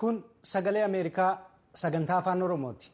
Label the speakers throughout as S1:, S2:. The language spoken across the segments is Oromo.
S1: Kun sagalee Ameerikaa sagantaa afaan Oromooti.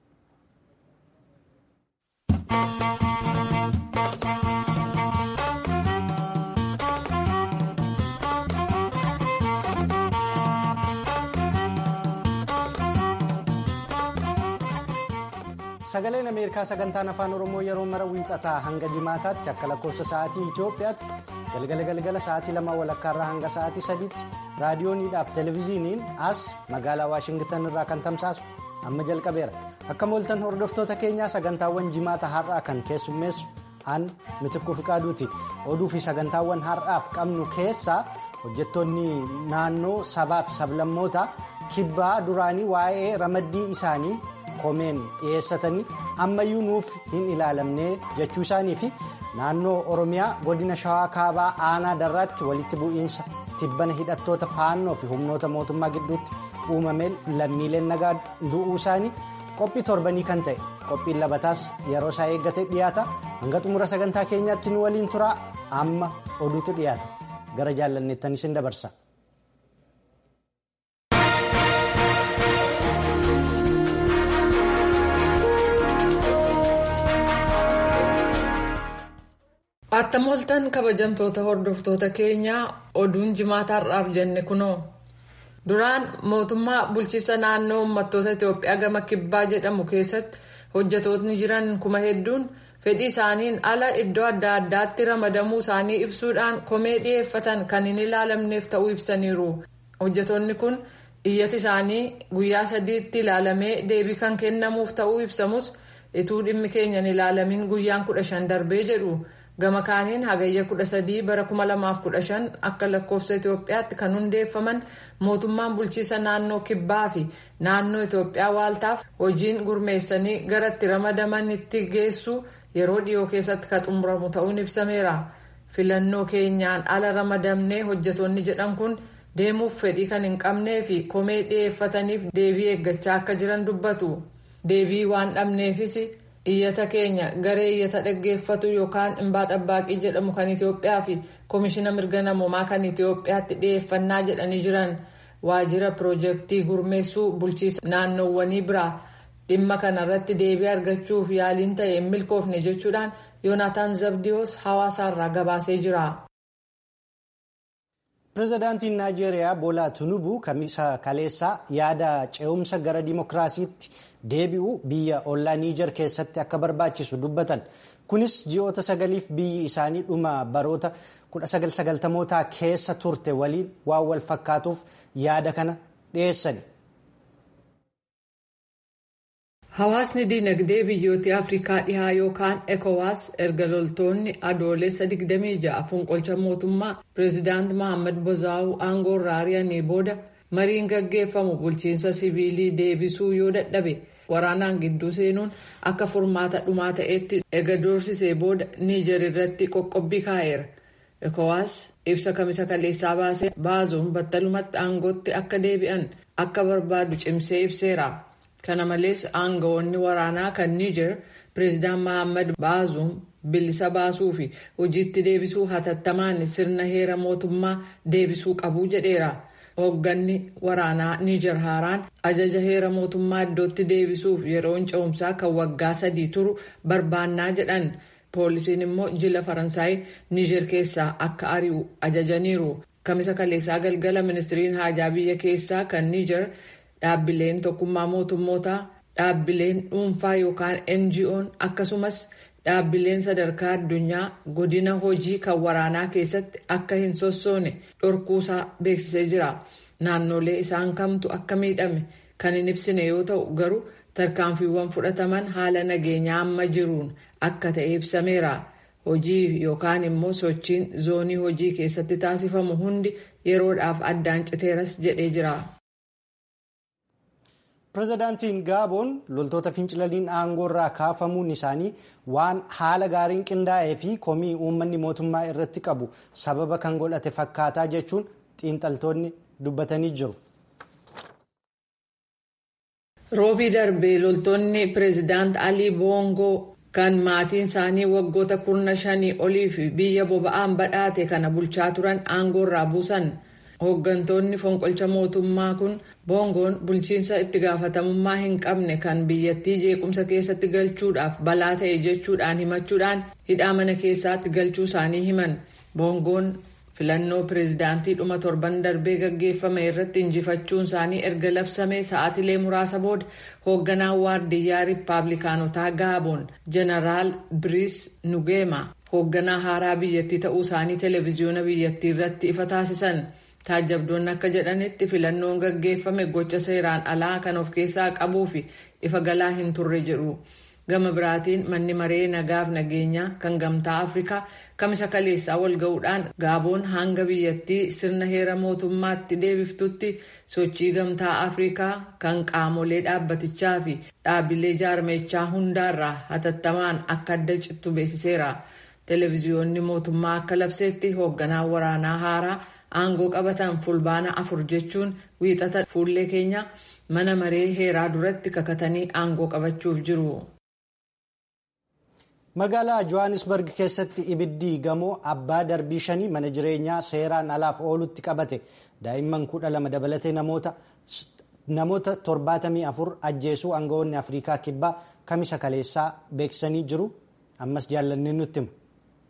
S1: Sagaleen Ameerikaa sagantaan afaan Oromoo yeroo mara wiixataa hanga jimaataatti akka lakkoofsa sa'aatii Itoophiyaatti galgala galgala sa'aatii lama walakkaarraa hanga sa'aatii sadiitti raadiyooniidhaaf televezyiiniin as magaalaa Waashingtan irraa kan tamsaasu amma jalqabeera. Akka mooltan hordoftoota keenyaa sagantaawwan jimaata har'aa kan keessummeessu an mitikkuu fiqaaduuti. Oduu fi sagantaawwan har'aaf qabnu keessaa hojjettoonni naannoo sabaa fi sablammoota kibbaa duraanii waa'ee ramaddii isaanii. komeen dhiyeessatanii ammayyuu nuuf hin ilaalamne jechuu isaanii fi naannoo oromiyaa godina shawaa kaabaa aanaa darraatti walitti bu'iinsa tibbana hidhattoota faannoo fi humnoota mootummaa gidduutti uumameen lammiileen nagaa du'uu isaanii qophii torbanii kan ta'e qophiin labataas yeroo isaa eeggate dhiyaata hanga xumura sagantaa keenyaatti nu waliin turaa amma oduutu dhiyaata gara jaallanneettanis hin dabarsa.
S2: Attam ooltan kabajamtoota hordoftoota keenyaa oduun jimaata har'aaf jenne kunoo duraan mootummaa bulchiisa naannoo uummattoota Itoophiyaa gama kibbaa jedhamu keessatti hojjetootni jiran kuma hedduun fedhii isaaniin ala iddoo adda addaatti ramadamuu isaanii ibsuudhaan komee dhiyeeffatan kan hin ilaalamneef ta'uu ibsaniiru. Hojjetoonni kun iyyati isaanii guyyaa sadiitti ilaalamee deebii kan kennamuuf ta'uu ibsamus ituu dhimmi keenya hin ilaalamin guyyaan kudha shan darbee jedhu. gama kaaniin hagayya 13 bara 2015 akka lakkoofsa itoophiyaatti kan hundeeffaman mootummaan bulchiisa naannoo kibbaa fi naannoo itoophiyaa waaltaaf hojiin gurmeessanii gara itti ramadamanitti geessu yeroo dhiyoo keessatti kan xumuramu ta'uun ibsameera filannoo keenyaan ala ramadamnee hojjetoonni jedhan kun deemuuf fedhii kan hin qabnee fi komee dhiyeeffataniif deebii eeggachaa akka jiran dubbatu deebii waan dhabneefis. iyyata keenya garee iyyata dhaggeeffatu yookaan imbaa xabbaaqii jedhamu kan itiyoophiyaa fi koomishina mirga namoomaa kan itiyoophiyaatti dhiyeeffannaa jedhanii jiran waajjira piroojeektii gurmeessuu bulchiisa naannoowwanii biraa dhimma kanarratti deebii argachuuf yaaliin ta'e hin milkoofne jechuudhaan yoonataan zabdiyoos hawaasaarraa gabaasee jira.
S1: pireezidaantiin naayijeeriyaa boolaa tinubu kamisa kaleessaa yaada ce'umsa gara dimokiraasiitti deebi'u biyya ollaa niijar keessatti akka barbaachisu dubbatan kunis ji'oota sagaliif biyyi isaanii dhuma baroota 1990mootaa keessa turte waliin waan wal fakkaatuuf yaada kana dhiyeessani.
S2: Hawaasni dinagdee biyyoota Afrikaa dhihaa yookaan ECOWAS erga loltoonni adoolessa 26 fonqolcha mootummaa pireezidaant Mohaammed Bozaawuu aangoo irraa ari'anii booda mariin gaggeeffamu bulchiinsa siviilii deebisuu yoo dadhabe waraanaan gidduu seenuun akka furmaata dhumaa ta'etti ega doorsisee booda Niijer irratti qoqqobbii kaa'eera. ECOWAS ibsa kamisa kaleessaa baasee baazuun battalumatti aangootti akka deebi'an akka barbaadu cimsee ibseera. kana malees aangawoonni waraanaa kan niijer pireezidaant mohaammed baazuun bilisa baasuu fi hojiitti deebisuu hatattamaan sirna heera mootummaa deebisuu qabu jedheera hoogganni waraanaa niijer haaraan ajaja heera mootummaa iddootti deebisuuf yeroon ce'umsaa kan waggaa sadii turu barbaannaa jedhan poolisiin immoo jila faransaay niijer keessaa akka ari'u ajajaniiru kamisa kaleessaa galgala ministiriin haajaa biyya keessaa kan niijer. dhaabbileen tokkummaa mootummootaa dhaabbileen dhuunfaa yookaan NGO'n akkasumas dhaabbileen sadarkaa addunyaa godina hojii kan waraanaa keessatti akka hin sossoone dhorkuusaa beeksisee jira naannolee isaan kamtu akka miidhame kan hin ibsine yoo ta'u garuu tarkaanfiiwwan fudhataman haala nageenyaa amma jiruun akka ta'e ibsameera hojii yookaan immoo sochiin zoonii hojii keessatti taasifamu hundi yeroodhaaf addaan citeeras jedhee jira.
S1: pireezidaantiin gaaboon loltoota fincilaliin aangoo irraa kaafamuun isaanii waan haala gaariin qindaa'ee fi komii uummanni mootummaa irratti qabu sababa kan godhate fakkaataa jechuun xiinxaltoonni dubbatanii jiru.
S2: roobii darbee loltoonni pireezidaant alii boongoo kan maatiin isaanii waggoota kurna shanii olii fi biyya boba'aan badhaate kana bulchaa turan aangoo irraa buusan hooggantoonni fonqolcha mootummaa kun boongoon bulchiinsa itti gaafatamummaa hin qabne kan biyyattii jeequmsa keessatti galchuudhaaf balaa ta'e jechuudhaan himachuudhaan hidhaa mana keessaatti galchuu isaanii himan boongoon filannoo pireezidaantii dhuma torban darbee gaggeeffame irratti injifachuun isaanii erga labsamee sa'aatilee muraasa booda hoogganaan waardiyyaa riippaabilikaanotaa gaaboon jeneraal biriis nugeema hoogganaa haaraa biyyattii ta'uu isaanii televiziyoona biyyattii irratti ifa taasisan taajabdoonni akka jedhanitti filannoon gaggeeffame gocha seeraan alaa kan of keessaa qabuu fi ifa galaa hin turre jedhu gama biraatiin manni maree nagaaf nageenyaa kan gamtaa afrikaa kamisa kaleessaa wal ga'uudhaan gaaboon hanga biyyattii sirna heera mootummaatti deebiftutti sochii gamtaa afrikaa kan qaamolee dhaabbatichaa fi dhaabbilee jaarmeechaa hundaarraa hatattamaan akka adda cittu beeksiseera. televiziyoonni mootummaa akka labseetti hoogganaan waraanaa haaraa aangoo qabatan fulbaana afur jechuun wiixata fuullee keenya mana maree heeraa duratti kakatanii aangoo qabachuuf jiru.
S1: magaalaa johannesburg keessatti ibiddi gamoo abbaa darbii shanii mana jireenyaa seeraan alaaf oolutti qabate daa'imman kudha lama dabalatee namoota namoota torbaatamii afur ajjeesuu aangawoonni afrikaa kibbaa kamisa kaleessaa beeksisanii jiru ammas jaallanneen nutti hima.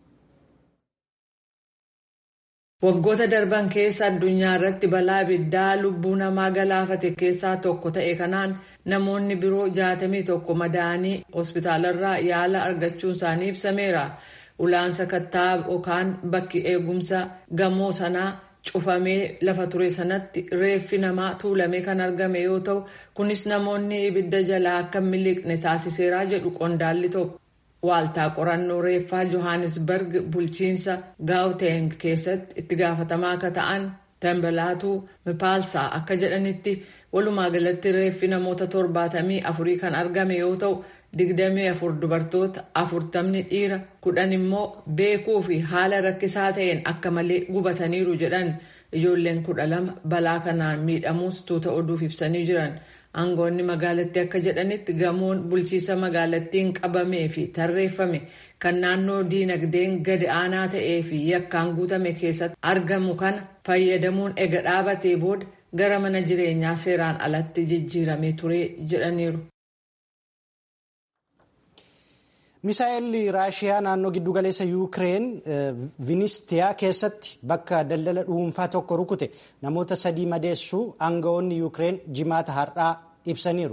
S2: waggoota darban keessa addunyaa irratti balaa ibiddaa lubbuu namaa galaafate keessaa tokko ta'e kanaan namoonni biroo jaatamii tokko madaa'anii hospitaalarraa yaala argachuun isaanii ibsameera ulaansa kattaa yookaan bakki eegumsa gamoo sanaa cufamee lafa ture sanatti reeffi namaa tuulamee kan argame yoo ta'u kunis namoonni ibidda jalaa akka miliqne taasiseera jedhu qondaalli tokko. waaltaa qorannoo reeffaa johannesburg bulchiinsa gauteng keessatti itti gaafatamaa akka ta'an tambalaatu mipaalsaa akka jedhanitti walumaa galatti reeffi namoota torbaatamii afurii kan argame yoo ta'u digdamii afur dubartoota afurtamni dhiira kudhan immoo beekuu fi haala rakkisaa ta'een akka malee gubataniiru jedhan ijoolleen kudha lama balaa kanaan miidhamuus tuuta oduuf ibsanii jiran. aangoonni magaalattii akka jedhanitti gamoon bulchiisa magaalattiin qabamee fi tarreeffame kan naannoo diinagdeen gadi aanaa ta'ee fi yakkaan guutame keessatti argamu kana fayyadamuun ega dhaabatee booda gara mana jireenyaa seeraan alatti jijjiiramee ture jedhaniiru.
S1: misaa'elli raashiyaa naannoo giddugaleessa yuukireen vinistiyaa keessatti bakka daldala dhuunfaa tokko rukute namoota sadii madeessuu aangawoonni yuukireen jimaata har'aa ibsaniiru.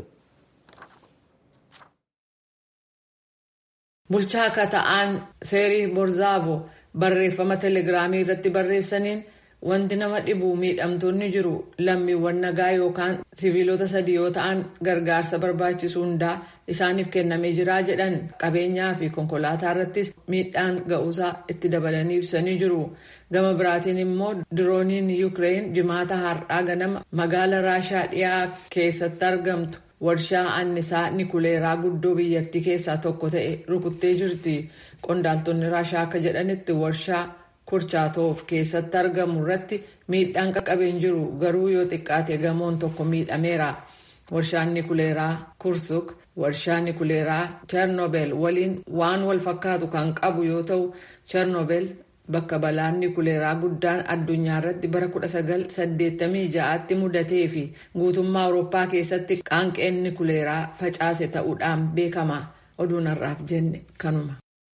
S2: bulchaa akka ta'an seerii borzaavo barreeffama telegiraamii irratti barreessaniin wanti nama dhibu miidhamtoonni jiru lammiiwwan nagaa yookaan siviilota sadii yoo ta'an gargaarsa barbaachisu hundaa isaaniif kennamee jira jedhan qabeenyaa fi konkolaataa irrattis miidhaan ga'uusaa itti dabalanii ibsanii jiru gama biraatiin immoo dirooniin yuukireen jimaata har'aa ganama magaala raashaa dhiyaa keessatti argamtu warshaa annisaa nikuleeraa guddoo biyyattii keessaa tokko ta'e rukuttee jirti qondaaltonni raashaa akka jedhanitti warshaa kurchaatoof keessatti argamu irratti miidhaan qaqqabeen jiru garuu yoo xiqqaate gamoon tokko miidhameera warshaan nikuleeraa kursuk warshaa nikuleeraa chernoobel waliin waan wal fakkaatu kan qabu yoo ta'u chernoobel bakka balaan nikuleeraa guddaan addunyaa irratti bara 1986tti mudatee fi guutummaa awurooppaa keessatti qaanqeen nikuleeraa facaase ta'uudhaan beekama oduun har'aaf jenne kanuma.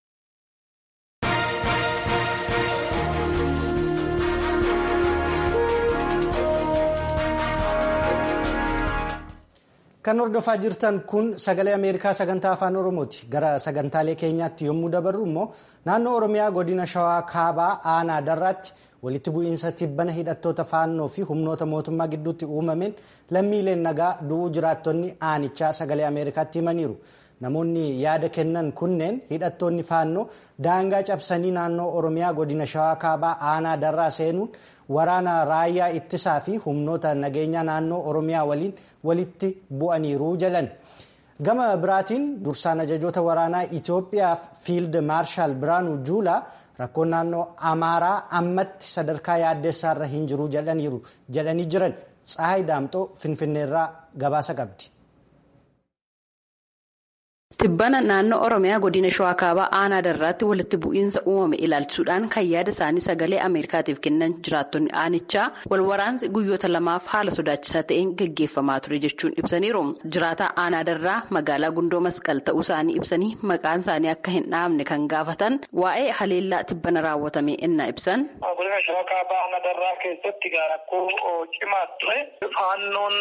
S1: kan hordofaa jirtan kun sagalee ameerikaa sagantaa afaan oromooti gara sagantaalee keenyaatti yommuu dabarru immoo naannoo oromiyaa godina shawaa kaabaa aanaa darraatti walitti bu'iinsa tibbana hidhattoota faannoo fi humnoota mootummaa gidduutti uumameen lammiileen nagaa du'uu jiraattonni aanichaa sagalee ameerikaatti himaniiru namoonni yaada kennan kunneen hidhattoonni faannoo daangaa cabsanii naannoo oromiyaa godina shawaa kaabaa aanaa darraa seenuun waraana raayyaa ittisaa fi humnoota nageenyaa naannoo oromiyaa waliin walitti bu'aniiru jedhan gama biraatiin dursaan ajajoota waraanaa itiyoophiyaa fiild maarshaal biraanuu juulaa rakkoon naannoo amaaraa ammatti sadarkaa yaaddeessaarra hin jiru jedhanii jiran tsaayi daamxoo finfinneerraa gabaasa qabdi.
S3: tibbana naannoo oromiyaa godina shawaa kaabaa aanaa darraatti walitti bu'iinsa uumame ilaalchisuudhaan kan yaada isaanii sagalee ameerikaatiif kennan jiraattonni aanichaa wal waraansi guyyoota lamaaf haala sodaachisaa ta'een gaggeeffamaa ture jechuun ibsaniiru jiraataa aanaa darraa magaalaa gundoo masqal ta'uu isaanii ibsanii maqaan isaanii akka hin dhaamne kan gaafatan waa'ee haleellaa tibbana raawwatame innaa ibsan.
S4: godina shawaa kaabaa aanaa darraa keessatti rakkoo cimaa ture faannoon.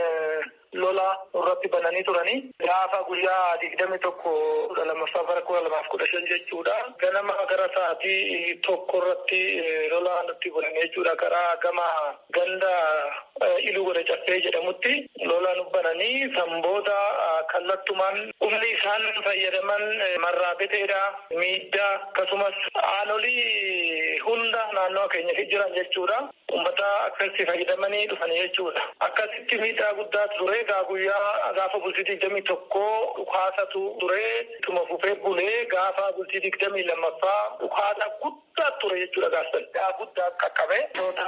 S4: lola irratti bananii turanii gaafa guyyaa digdami tokko kudha lammaffaa bara kudha lamaaf kudha shan jechuudha. Ganama gara sa'aatii tokko irratti lola nutti bulan jechuudha. Karaa gama ganda iluu godha caffee jedhamutti lola nu bananii sanboota kallattumaan humni isaan fayyadaman marraabeteedha miidhaa akkasumas aanolii hunda naannoo keenya jiran jechuudha. Uummata akkasitti fayyadamanii dhufanii jechuudha. Akkasitti miidhaa guddaa ture. egaa guyyaa gaafa bultii digdamii tokko dhukaasatu ture ittuma fufee bulee gaafa bultii digdamii lammaffaa dhukaasa guddaa ture jechuudha gaafsan. guddaa qaqqabe toota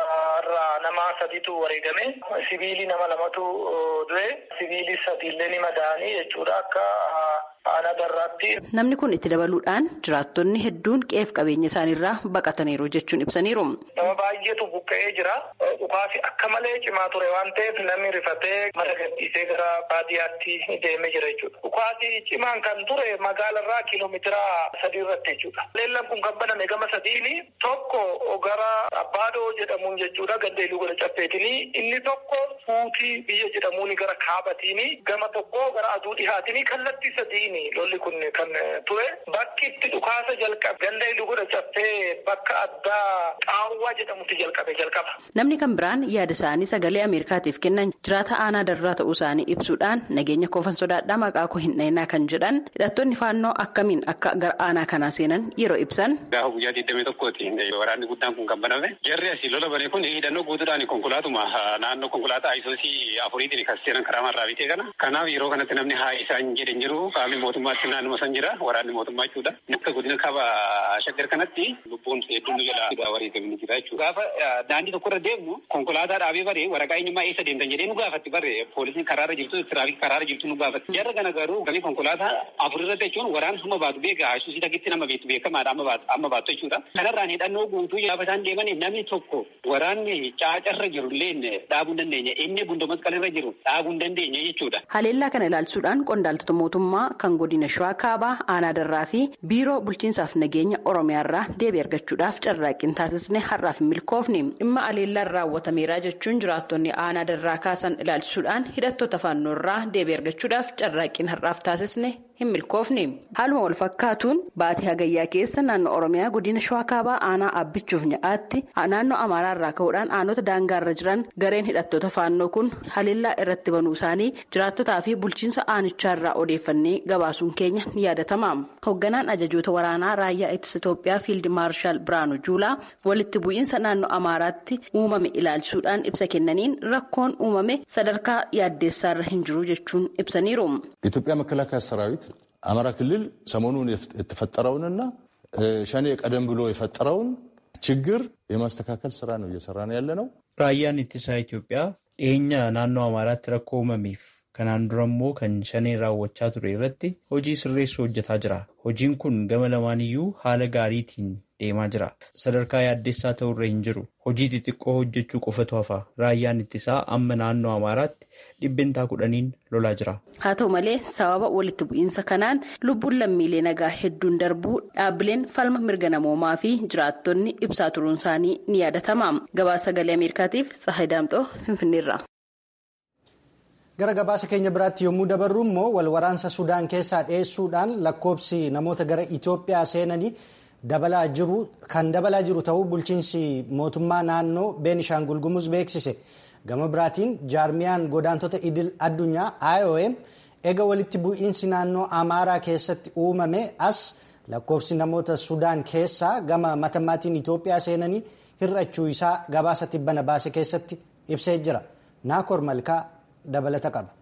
S4: irraa nama sadiitu wareegame sibiilii nama lamatu du'e sibiilii sadiillee ni madaa'anii jechuudha akka aanaa darraatti.
S3: Namni kun itti dabaluudhaan jiraattonni hedduun qe'eef qabeenya isaaniirraa baqataniiru jechuun ibsaniiru.
S4: Nama baay'eetu buqqa'ee jira. Dhukaasi akka malee cimaa ture waan ta'eef namni rifatee mara gadhiisee gara baadiyyaatti deemee jira jechuudha. Dhukaasi cimaan kan ture magaalarraa kiiloomeetira sadii irratti jechuudha. Leellan kun kan baname gama sadiini tokko gara Abbaadoo jedhamuun jechuudha gaddeeluu godha caffeetini inni tokko fuutii biyya jedhamuun gara kaabatiini gama tokko gara aduu dhihaatini kallattii sadii. lolli kun kan ture bakki itti dhukaasa jalqabe ganda iluu godha caffee bakka addaa qaawwaa jedhamutti jalqabe jalqaba.
S3: Namni kan biraan yaada isaanii sagalee Ameerikaatiif kennan jiraata aanaa darraa ta'uu isaanii ibsuudhaan nageenya koofan sodaadhaa maqaa koo hin dhayinaa kan jedhan hidhattoonni faannoo akkamiin akka gara aanaa kanaa seenan yeroo ibsan.
S5: Gaafa guyyaa digdamii tokkooti waraanni guddaan kun kan baname jarri asii lola bane kun hidhannoo guutuudhaan konkolaatuma naannoo konkolaataa ayisoosii afuriitiin kan seenan karaa marraa bitee kana kanaaf yeroo kanatti namni haa isaan jedhan jiru qaamni mootummaatti naannuma san jira waraanni mootummaa jechuudha. Akka godina kaaba shaggar kanatti lubbuun hedduun nu jala wareegamni jira jechuudha. Gaafa daandii tokko irra deemnu konkolaataa dhaabee bare waraqaa eenyummaa eessa deemtan jedhee nu gaafatti bare poolisiin karaarra jirtu tiraafik karaarra jirtu nu gaafatti. Jarra kana garuu gani konkolaataa afur irratti jechuun waraan hamma baatu beeka isuusii takitti nama beektu beekamaadha amma baatu amma baatu jechuudha. Kanarraan hidhannoo guutuu gaafa isaan deeman namni tokko waraanni caacarra jiru illee dhaabuu hin dandeenye inni gundoo masqalirra jiru dhaabuu hin dandeenye jechuudha.
S3: Haleellaa kana ilaalchuudhaan qondaaltota mootummaa kan godina shawaa kaabaa aanaa darraa fi biiroo bulchiinsaaf nageenya oromiyaarraa deebii argachuudhaaf carraaqqiin taasisne har'aaf hin milkoofne dhimma haleellaan raawwatameera jechuun jiraattonni aanaa darraa kaasan ilaalchisuudhaan hidhattoota faannoorraa deebii argachuudhaaf carraaqqiin har'aaf taasisne hin milkoofne haaluma wal fakkaatuun baatii hagayyaa keessa naannoo oromiyaa godina shawaa kaabaa aanaa abbichuuf nyaatti naannoo amaaraarraa ka'uudhaan aanota daangaarra jiran gareen hidhattoota faannoo kun haleellaa irratti banuu isaanii jiraattotaa fi bulchiinsa aanichaarraa odeeffannee gabaasuun keenya ni yaadatama hoogganaan ajajoota waraanaa raayyaa ittisa itoophiyaa fiild maarshaal biraanu juulaa walitti bu'iinsa naannoo amaaraatti uumame ilaalchisuudhaan ibsa kennaniin rakkoon uumame sadarkaa yaaddeessaarra hin jiru jechuun ibsaniiru.
S6: የኢትዮጵያ መከላከያ ሰራዊት አማራ ክልል ሰሞኑን የተፈጠረውንና ሸኔ ቀደም ብሎ የፈጠረውን ችግር የማስተካከል ስራ ነው እየሰራ ነው ያለ ነው።
S7: Raayyaan ittisaa Itoophiyaa dhiyeenya naannoo Amaaraatti rakkoo uumameef kanaan dura immoo kan shaneen raawwachaa ture irratti hojii sirreessuu hojjetaa jira. Hojiin kun gama lamaaniyyuu haala gaariitiin deemaa jira. Sadarkaa yaaddeessaa ta'urra hin jiru. Hojii xixiqqoo hojjechuu qofatu hafa. Raayyaan ittisaa amma naannoo Amaaraatti dhibbentaa kudhaniin lolaa jira.
S3: Haa ta'u malee sababa walitti bu'iinsa kanaan lubbuun lammiilee nagaa hedduun darbuu dhaabbileen falma mirga namoomaa fi jiraattonni ibsaa turuun isaanii ni yaadatama. Gabaasa sagalee Ameerikaatiif Tsahayi Daamxoo Finfinneerra.
S1: Gara gabaasa keenya biraatti yommuu dabarru immoo wal waraansa Sudaan keessaa dhiyeessuudhaan lakkoobsi namoota gara Itoophiyaa seenanii dabalaa jiru kan dabalaa jiru ta'uu bulchiinsi mootummaa naannoo Beenishaangul Gumuz beeksise. Gama biraatiin jaarmiyaan godaantota idil addunyaa IOM eega walitti bu'iinsi naannoo Amaaraa keessatti uumame as lakkoofsi namoota Sudaan keessaa gama matammaatiin Itoophiyaa seenanii hir'achuu isaa gabaasa tibbana baase keessatti ibsee jira. Naakor Malkaa dabalata qaba.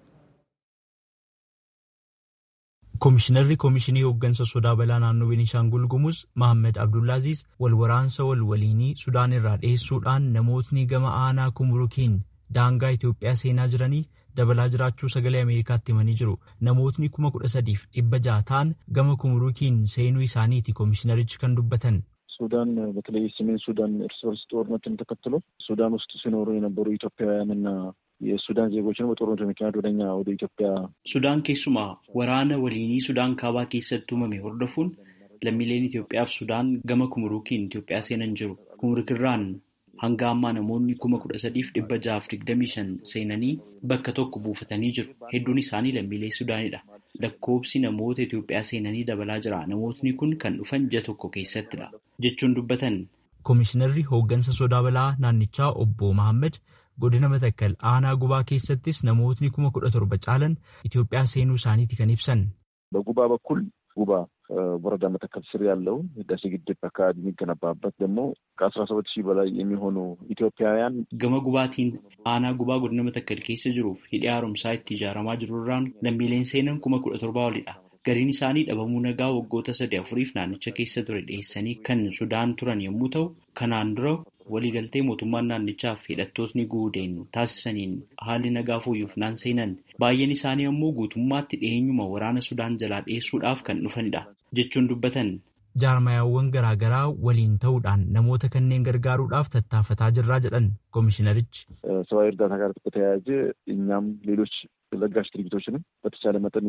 S8: Koomishinarri Koomishinii Hooggansa Sodaa Balaa Naannoo Beenishaangul Gumuz Mahammad Abdullaaziz wal waraansa wal waliinii Sudaan irraa dhiyeessuudhaan namootni gama aanaa Kumurukiin daangaa Itoophiyaa seenaa jiranii dabalaa jiraachuu sagalee Ameerikaatti himanii jiru. Namootni kuma kudha sadiif dhibba jaha ta'an gama kumuruukiin seenuu isaaniiti koomishinarichi kan dubbatan.
S9: ሱዳን በተለይ ሰሜን ሱዳን እርስ በርስ ጦርነትን ተከትሎ ሱዳን ውስጥ ሲኖሩ የነበሩ ኢትዮጵያውያንና የሱዳን ዜጎችን በጦርነቱ ምክንያት ወደኛ ወደ ኢትዮጵያ
S7: ሱዳን ኬሱማ ወራነ ወሊኒ ሱዳን ካባ ኬሰት tumame hordofuun lammiileen Itoophiyaaf Sudaan gama kumuruukiin Itoophiyaa seenan jiru. Kumurukirraan hanga ammaa namoonni kuma kudha sadiif dhibba jahaaf digdamii shan seenanii bakka tokko buufatanii jiru. Hedduun isaanii lammiilee Sudaanidha. Lakkoobsi namoota Itoophiyaa seenanii dabalaa jira. Namootni kun kan dhufan ji'a tokko keessattidha. Jechuun dubbatan.
S8: Koomishinarri hooggansa sodaa balaa naannichaa obbo Mahammad godina Matakkal aanaa gubaa keessattis namootni kuma kudha torba caalan Itoophiyaa seenuu isaaniiti kan ibsan.
S9: በጉባ በኩል ጉባ ወረዳ መተከል ስር ያለውን ህዳሴ ግድብ አካባቢ የሚገነባበት ደግሞ ከአስራ ሰባት ሺህ በላይ የሚሆኑ ኢትዮጵያውያን
S7: gama gubaatiin aanaa gubaa godina matakkal keessa jiruuf hidhi haaromsaa itti ijaaramaa jirurraan lammiileen seenan kuma kudha torbaa olidha. Gariin isaanii dhabamuu nagaa waggoota sadii afuriif naannicha keessa ture dhiyeessanii kan Sudaan turan yommuu ta'u, kanaan dura waliigaltee mootummaan naannichaaf hidhattootni guudeen taasisaniin haalli nagaa fooyyuuf naan seenan baay'een isaanii ammoo guutummaatti dhiyeenyuma waraana Sudaan jalaa dhiyeessuudhaaf kan dhufanidha jechuun dubbatan.
S8: jaarmayaawwan garaagaraa waliin ta'uudhaan namoota kanneen gargaaruudhaaf tattaafataa jirraa jedhan koomishinarichi.
S9: ሰብአዊ እርዳታ ጋር በተያያዘ እኛም ሌሎች ለጋሽ ድርጅቶችንም በተቻለ መጠን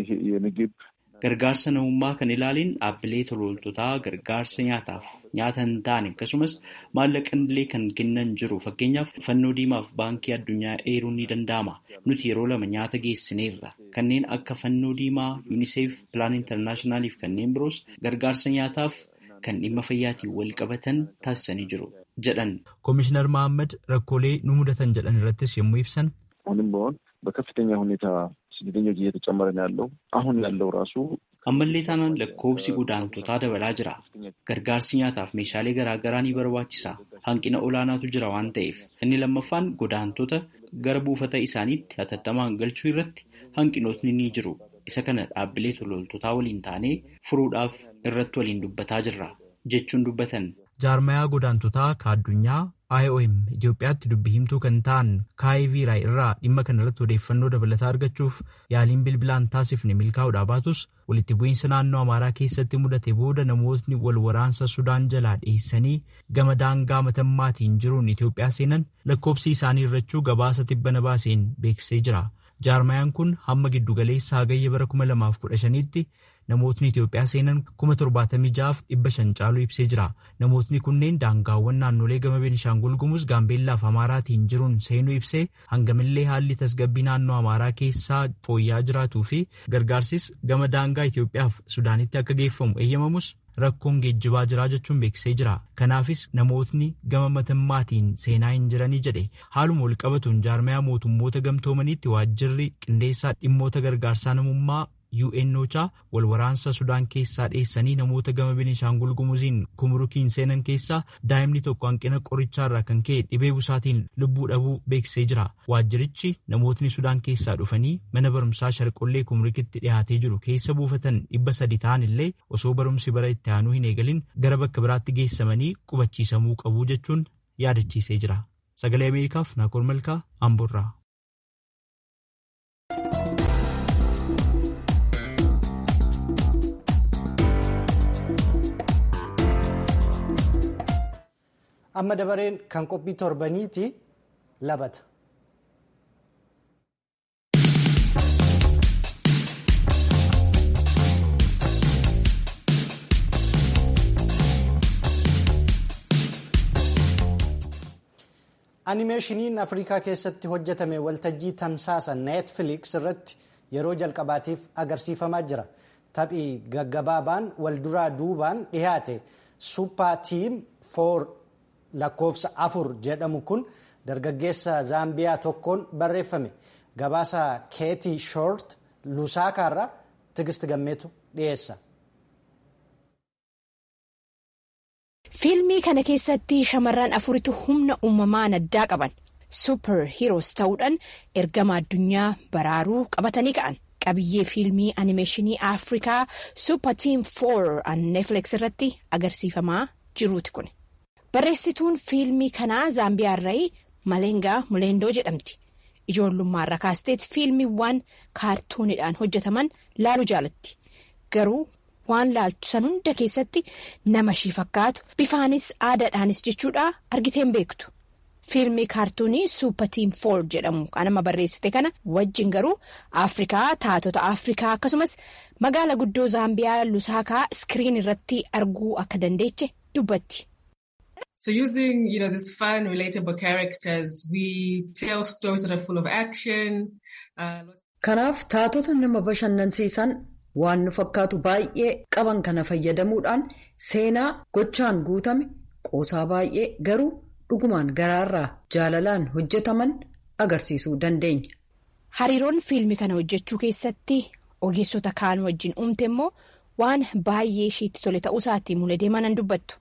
S9: የምግብ
S7: Gargaarsa namummaa kan ilaaleen dhaabbilee tolooltotaa gargaarsa nyaataaf nyaata hin taane akkasumas maallaqa illee kan kennan jiru fakkeenyaaf fannoo diimaaf baankii addunyaa eeruun ni danda'ama. Nuti yeroo lama nyaata geessineerra. Kanneen akka fannoo diimaa, yuuniseef, pilaan intarnaashinaaliif kanneen biroos gargaarsa nyaataaf kan dhimma fayyaatiin wal qabatan taasisanii jiru jedhan.
S8: Koomishinar Mahammad rakkoolee nu mudatan jedhan irrattis yommuu ibsan.
S9: አሁንም በሆን በከፍተኛ ሁኔታ ስደተኞች እየተጨመረ ነው ያለው። አሁን ያለው ራሱ
S7: ammallee taanaan lakkoobsi godaantotaa dabalaa jira. Gargaarsi nyaataaf meeshaalee garaagaraa ni barbaachisa. Hanqina olaanaatu jira waan ta'eef. Inni lammaffaan godaantota gara buufata isaaniitti hatattamaan galchuu irratti hanqinootni ni jiru. Isa kana dhaabbilee tolooltotaa waliin taanee furuudhaaf irratti waliin dubbataa jirra jechuun dubbatan.
S8: Jaarmayaa godaantotaa ka addunyaa IOM Itoophiyaatti dubbii himtuu kan ta'an kaayiviiraay irraa dhimma kana irratti odeeffannoo dabalataa argachuuf yaaliin bilbilaan taasifne milkaa'uudhaa baatus walitti bu'iinsa naannoo Amaaraa keessatti mudate booda namootni wal waraansa Sudaan jalaa dhiyeessanii gama daangaa matammaatiin jiruun Itoophiyaa seenan lakkoobsi isaanii irrachuu gabaasa tibbana baaseen beeksisee jira. Jaarmayaan kun hamma giddugaleessa hagayya bara kuma lamaaf kudha shaniitti namootni Itoophiyaa seenan kuma torbaatamii ja'aaf dhibba shan caaluu ibsee jira. Namootni kunneen daangaawwan naannolee gama Beenishaangul Gumuz Gaambeellaaf Amaaraatiin jiruun seenuu ibsee hangamillee haalli tasgabbii naannoo Amaaraa keessaa fooyya'aa jiraatuu fi gargaarsis gama daangaa Itoophiyaaf Sudaanitti akka geeffamu eeyyamamus rakkoon geejjibaa jiraa jechuun beeksisee jira. Kanaafis namootni gama matammaatiin seenaa hin jiranii jedhe haaluma wal qabatuun jaarmayaa mootummoota gamtoomaniitti waajjirri qindeessaa dhimmoota gargaarsaa namummaa UNOChaa wal waraansa Sudaan keessaa dheessanii namoota gama Beenishaangul Gumuziin kumurukiin seenan keessaa daa'imni tokko hanqina qorichaarraa kan ka'e dhibee busaatiin lubbuu dhabuu beeksisee jira. Waajjirichi namootni Sudaan keessaa dhufanii mana barumsaa sharqollee kumurukitti dhiyaatee jiru keessa buufatan dhibba sadi ta'an illee osoo barumsi bara itti aanuu hin eegalin gara bakka biraatti geessamanii qubachiisamuu qabu jechuun yaadachiisee jira. Sagalee Ameerikaaf Naakoor Malkaa Amboorraa.
S1: amma dabareen kan qophii torbaniiti labata. animeeshiniin afrikaa keessatti hojjetame waltajjii tamsaasa neetfiliks irratti yeroo jalqabaatiif agarsiifamaa jira taphii gaggabaabaan walduraa duubaan dhihaate supper team for lakkoofsa afur jedhamu kun dargaggeessa zaambiyaa tokkoon barreeffame gabaasa keetii shoort lusaakaarraa tigist gammeetu dhiyeessa.
S10: fiilmii kana keessatti shamarran afuritu humna uumamaan addaa qaban suuper hiiroos ta'uudhaan ergama addunyaa baraaruu qabatanii ka'an qabiyyee fiilmii animeeshinii afrikaa suuper tiim 4 an neetfiliks irratti agarsiifamaa jiruuti kun. barreessituun fiilmii kanaa zaambiyaarraa Maleengaa Muleendoo jedhamti. Ijoollummaarra kaasteet fiilmiiwwan kaartuunidhaan hojjetaman laaluu jaalatti. Garuu waan laaltu san hunda keessatti nama ishii fakkaatu bifaanis aadaadhaanis jechuudha argiteen beektu. Fiilmii kaartuunii suupatiin foor jedhamu kan nama barreessite kana wajjin garuu Afrikaa taatota Afrikaa akkasumas magaala guddoo Zaambiyaa Lusaakaa iskiriin irratti arguu akka dandeeche dubbatti.
S11: So using, you know, these fun, relatable characters, we tell stories that are full of action.
S12: Kanaaf taatota nama bashannansiisan waan nu fakkaatu baay'ee qaban kana fayyadamuudhaan seenaa gochaan guutame qoosaa baay'ee garuu dhugumaan garaarraa jaalalaan hojjetaman agarsiisuu dandeenya.
S10: Hariiroon fiilmii kana hojjechuu keessatti ogeessota kaan wajjin uumte immoo waan baay'ee ishiitti tole ta'uu isaatii mulee deemaa dubbattu.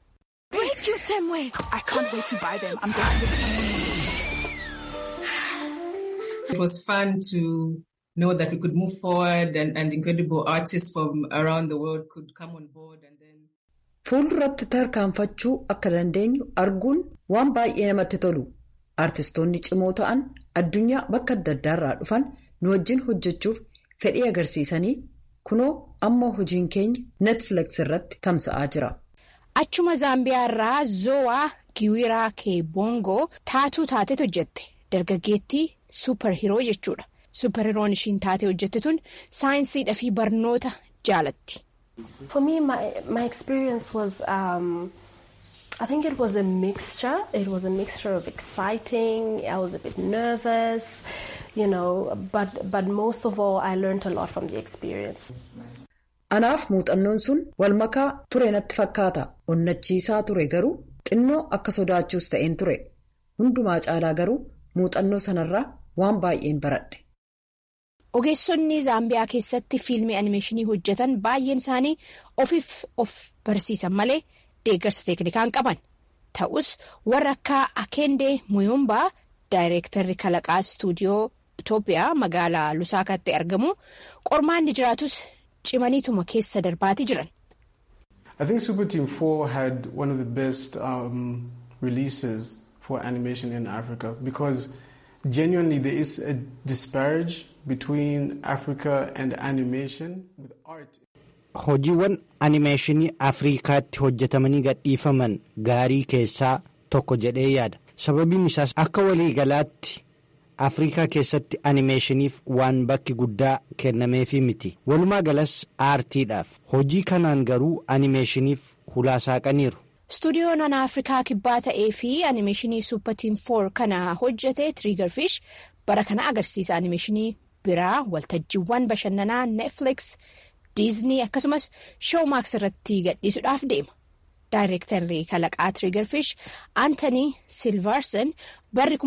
S11: It was fun to know that we could move forward and, and incredible artists from around the world could come on board and then.
S12: Fuulduratti tarkaanfachuu akka dandeenyu arguun waan baay'ee namatti tolu. Artistoonni cimoo ta'an addunyaa bakka adda addaarraa dhufan nu wajjin hojjechuuf fedhii agarsiisanii kunoo amma hojiin keenya netflix irratti tamsa'aa jira.
S10: Achuma Zaambiyaa irraa Zoowaa Giwiraa Keebongoo taatuu taateet hojjette. Dargaggeettii suuparhiiroo jechuudha. Suuparhiiroon ishiin taatee hojjette tun saayinsiidhaa fi barnoota jaalatti.
S13: For me, my, my experience was, um, I think it was a mixture. It was a mixture of exciting, I was a bit nervous, you know, but, but most of all, I learned a lot from the experience.
S12: Anaaf muuxannoon sun walmakaa ture natti fakkaata. Onnachiisaa ture garuu xinnoo akka sodaachuus ta'een ture. Hundumaa caalaa garuu muuxannoo sanarraa waan baay'een baradhe.
S10: Ogeessonni Zaambiyaa keessatti fiilmii animeeshinii hojjetan baay'een isaanii ofiif of barsiisan malee deeggarsa teeknikaan qaban. Ta'us warra akka Akendee Muyumbaa daayireektarri kalaqaa istuudiyoo Itoophiyaa magaalaa Lusaakaatti argamu qormaanni jiraatus cimaniituma keessa darbaatii jiran.
S14: I think Super Team 4 had one of the best um, releases for animation in Africa because genuinely there is a disparage between Africa and animation with art.
S1: Hojiiwwan animeeshinii Afrikaatti hojjetamanii gadhiifaman gaarii keessaa tokko jedhee yaada. Sababiin isaas akka waliigalaatti Afrikaa keessatti animeeshiniif waan bakki guddaa kennameefii miti. Walumaa galas aartiidhaaf. Hojii kanaan garuu animeeshiniif hulaasaaqaniiru.
S10: Stuudiyoon ana Afrikaa kibbaa ta'ee fi animeeshinii Suupatiin 4 kana hojjete Triggerfish bara kana agarsiisa animeeshinii biraa waltajjiiwwan bashannanaa Netflix, Disney akkasumas Showmax irratti gadhiisuudhaaf deema. Daayireektarri kalaqaa Triggerfish Anthony Silverson barri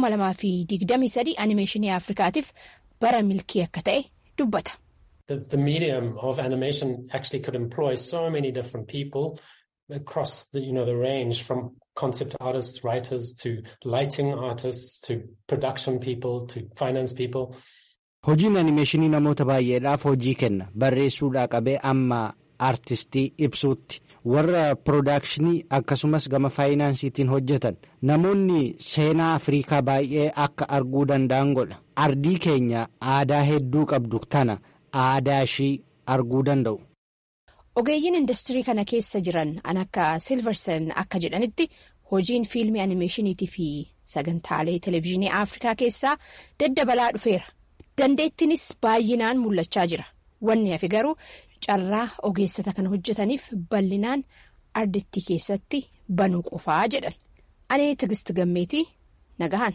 S10: 2023 animeeshinii Afrikaatiif bara milkii akka ta'e dubbata.
S15: The, the medium of animation actually could employ so many different people across the, you know, the range from concept artists, writers to lighting artists to production people to finance people.
S1: Hojiin animeeshinii namoota baay'eedhaaf hojii kenna. Barreessuudhaa qabee amma aartistii ibsuutti. warra piroodakshinii akkasumas gama faayinaansiitiin hojjetan namoonni seenaa afriikaa baay'ee akka arguu danda'an godha ardii keenya aadaa hedduu qabdu tana aadaa ishii arguu danda'u.
S10: ogeeyyiin industirii kana keessa jiran an akka silverson akka jedhanitti hojiin fiilmii animeeshiniitii fi sagantaalee televezyiinii afrikaa keessaa daddabalaa dhufeera dandeettiinis baay'inaan mul'achaa jira wanni hafe garuu. carraa ogeessota kana hojjetaniif bal'inaan ardittii keessatti banuu qofaa jedhan ani tigist gammeetii nagahan.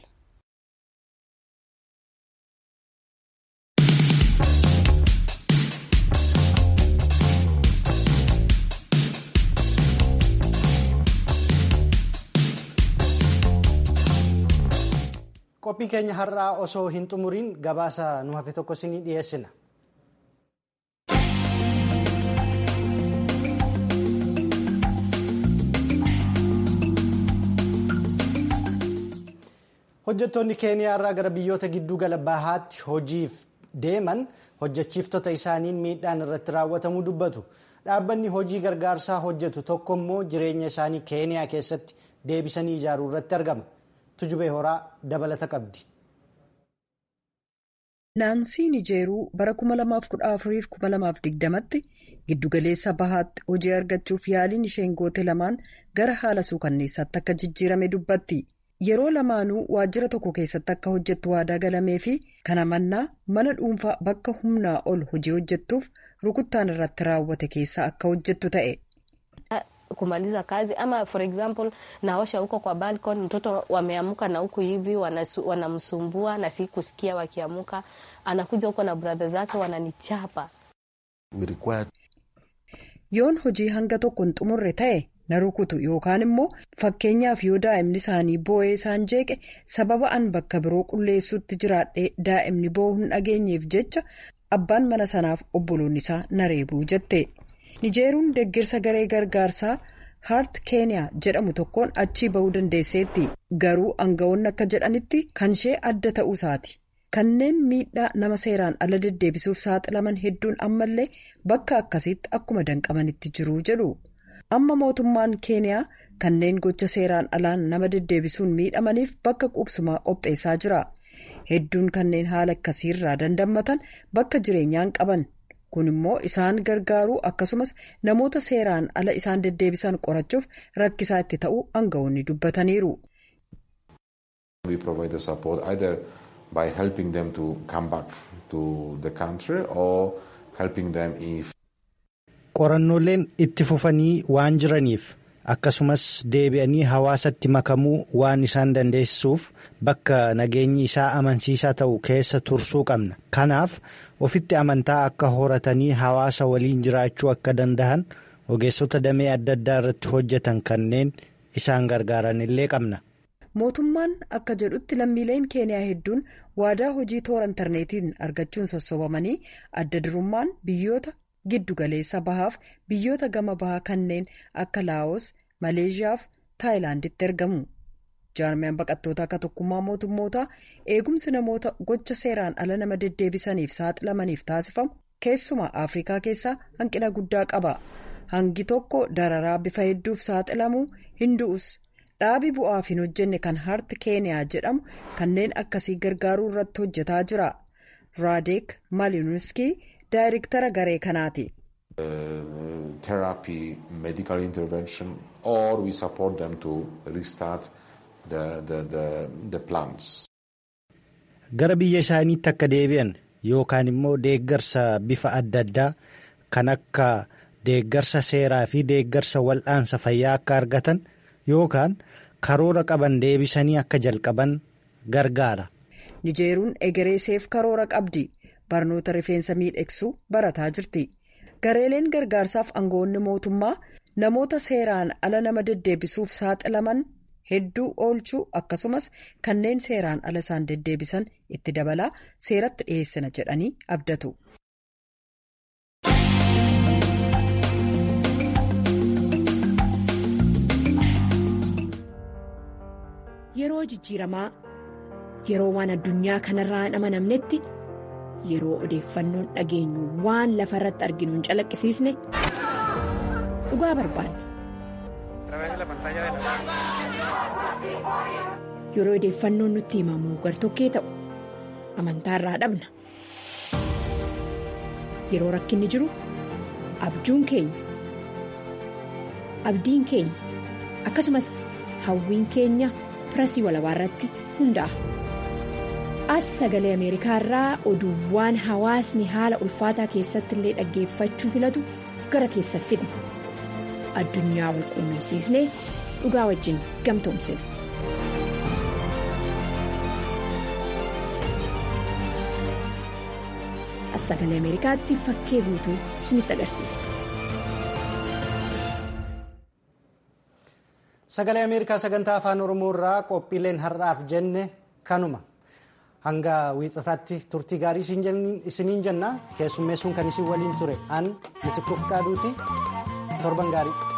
S1: qophii keenya har'aa osoo hin xumuriin gabaasa nu hafe tokko isinii dhiyeessina. hojjettoonni keeniyaa irraa gara biyyoota gidduu gala bahaatti hojiif deeman hojjechiiftota isaaniin miidhaan irratti raawwatamuu dubbatu dhaabbanni hojii gargaarsaa hojjetu tokko immoo jireenya isaanii keeniyaa keessatti deebisanii ijaaruu irratti argama tujubee horaa dabalata qabdi.
S12: naansii nijeeruu bara 2014-2020tti giddugaleessa bahaatti hojii argachuuf yaaliin isheen goote lamaan gara haala suukanneessaatti akka jijjiirame dubbatti yeroo lamaanuu waajjira tokko keessatti akka hojjettu waadaa galamee fi kana mannaa mana dhuunfaa bakka humnaa ol hojii hojjettuuf rukuttaan irratti raawwate keessa akka hojjettu ta'e.
S13: kumaliza kazi ama for example naosha huko kwa balcony mtoto wameamuka na huku hivi wanamsumbua na si kusikia wakiamuka anakuja huko na brother zake wananichapa
S12: yoon hojii hanga tokko hin xumurre ta'e na rukutu yookaan immoo fakkeenyaaf yoo daa'imni isaanii boo'ee isaan jeeqe sababa an bakka biroo qulleessuutti jiraadhee daa'imni boo'uu hin dhageenyeef jecha abbaan mana sanaaf obboloonni isaa na reebuu jette. nijeeruun deeggarsa garee gargaarsaa haart keeniyaa jedhamu tokkoon achii bahuu dandeesseetti garuu aangawoonni akka jedhanitti kan ishee adda ta'uu isaati kanneen miidhaa nama seeraan ala deddeebisuuf saaxilaman hedduun ammallee bakka akkasiitti akkuma danqamanitti jiru jedhu amma mootummaan keeniyaa kanneen gocha seeraan alaan nama deddeebisuun miidhamaniif bakka qubsumaa qopheessaa jira hedduun kanneen haala akkasiirraa dandammatan bakka jireenyaan qaban. kun immoo isaan gargaaruu akkasumas namoota seeraan ala isaan deddeebisan qorachuuf rakkisaa itti ta'uu aangawoonni dubbataniiru.
S16: We provide the support either by helping them to come back to the country or helping them if.
S1: qorannooleen itti fufanii waan jiraniif akkasumas deebi'anii hawaasatti makamuu waan isaan dandeessisuuf bakka nageenyi isaa amansiisaa ta'u keessa tursuu qabna kanaaf ofitti amantaa akka horatanii hawaasa waliin jiraachuu akka danda'an ogeessota damee adda addaa irratti hojjetan kanneen isaan gargaaran illee qabna.
S12: mootummaan akka jedhutti lammiileen keeniyaa hedduun waadaa hojii toora intarneetiin argachuun sossobamanii adda durummaan biyyoota giddu galeessa bahaaf biyyoota gama bahaa kanneen akka laawos maleeshiyaaf taayilaanditti ergamu. jaarmiyaan baqattoota akka tokkummaa mootummootaa eegumsi namoota gocha seeraan ala nama deddeebisaniif saaxilamaniif taasifamu keessumaa afrikaa keessaa hanqina guddaa qaba hangi tokko dararaa bifa hedduuf saaxilamuu hindu'us dhaabii bu'aaf hin hojjenne kan harti keeniyaa jedhamu kanneen akkasii gargaaruu irratti hojjetaa jira raadeek malinuskii daayirektara garee kanaati.
S16: therapy medical intervention or we support them to restart. The, the, the, the plants.
S1: Gara biyya isaaniitti akka deebi'an yookaan immoo deeggarsa bifa adda addaa kan akka deeggarsa seeraa fi deeggarsa wal'aansa fayyaa akka argatan yookaan karoora qaban deebisanii akka jalqaban gargaara.
S12: Nijeeruun egereeseef karoora qabdi barnoota rifeensa miidhagsuu barataa jirti gareeleen gargaarsaaf aangawoonni mootummaa namoota seeraan ala nama deddeebisuuf saaxilaman. hedduu oolchuu akkasumas kanneen seeraan ala isaan deddeebisan itti dabalaa seeratti dhiyeessina jedhanii abdatu.
S10: Yeroo jijjiiramaa yeroo waan addunyaa kanarraa hin amanamnetti yeroo odeeffannoon dhageenyu waan lafa irratti arginu hin calaqqisiisne dhugaa barbaanna. Yeroo odeeffannoon nutti himamu gartokkee ta'u amantaa irraa dhabna. Yeroo rakkinni jiru abjuun keenya abdiin keenya akkasumas hawwiin keenya pirasii walabaa irratti hundaa'a. As sagalee Ameerikaa irraa oduuwwan hawaasni haala ulfaataa keessatti illee dhaggeeffachuu filatu gara keessa fidna. Addunyaa wal quunnamsiisnee dhugaa wajjin gamtoomsina. As sagalee Ameerikaatti fakkee guutuu isinitti agarsiisa.
S1: Sagalee Ameerikaa sagantaa afaan Oromoo irraa qophiileen har'aaf jenne kanuma. Hanga wiixataatti turtii gaarii isiniin jenna keessummeessuun kan isin waliin ture an mitikkuuf qaaduuti torban gaarii.